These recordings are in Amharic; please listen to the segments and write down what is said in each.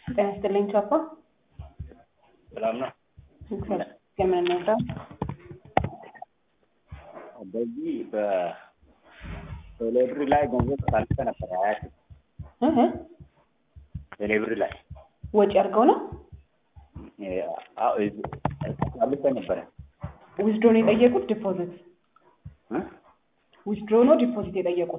ጤና ይስጥልኝ ቻፓ። ሰላም ነው። የምን ነበር? በዚህ በቴሌብር ላይ ገንዘብ ሳልፈ ነበር አያት እህ ቴሌብር ላይ ወጪ አድርገው ነው ሳልፈ ነበረ ዊዝድሮ ነው የጠየቁት? ዲፖዚት እ? ዊዝድሮ ነው ዲፖዚት የጠየቁት?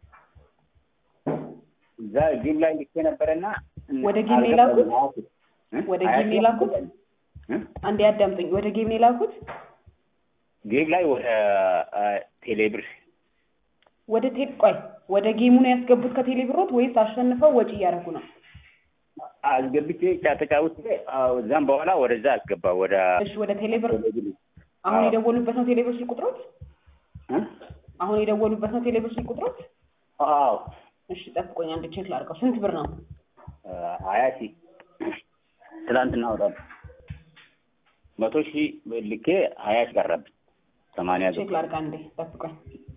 እዛ ጌም ላይ ልኬ ነበረና ወደ ጌም ነው የላኩት? እ? ወደ አያት ጌም ነው የላኩት? እ? አንዴ አዳምጡኝ። ወደ ጌም ነው የላኩት? ጌም ላይ ወደ ቴሌብር ወደ ቴል ቆይ ወደ ጌሙ ነው ያስገቡት ከቴሌ ብሮት ወይስ አሸንፈው ወጪ እያደረጉ ነው? አስገብቼ ጫ- ተጫውቼ አዎ፣ እዛም በኋላ ወደዛ አስገባ ወደ እሺ ወደ ቴሌ ብር ቴሌብር አሁን አዎ። የደወሉበት ነው ቴሌ ብር ስልክ ቁጥሮት? እ? አሁን የደወሉበት ነው ቴሌ ብር ስልክ ቁጥሮት? አዎ እሺ ጠብቆኝ አንድ ቼክ ላድርገው። ስንት ብር ነው? ሀያ ሺህ ትላንትና ወጣ መቶ ሺህ ልኬ ሀያ ሺህ ቀረብኝ ሰማንያ ቼክ ላድርግ አንዴ ጠብቆኝ።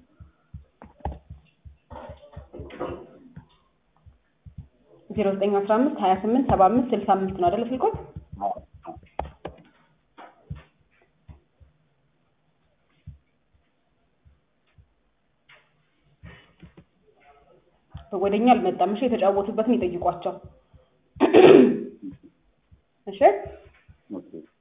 ዜሮ ዘጠኝ አስራ አምስት ሀያ ስምንት ሰባ አምስት ስልሳ አምስት ነው አይደለ ስልኮት? ወደኛ አልመጣም። እሺ የተጫወቱበትን ይጠይቋቸው። እሺ ኦኬ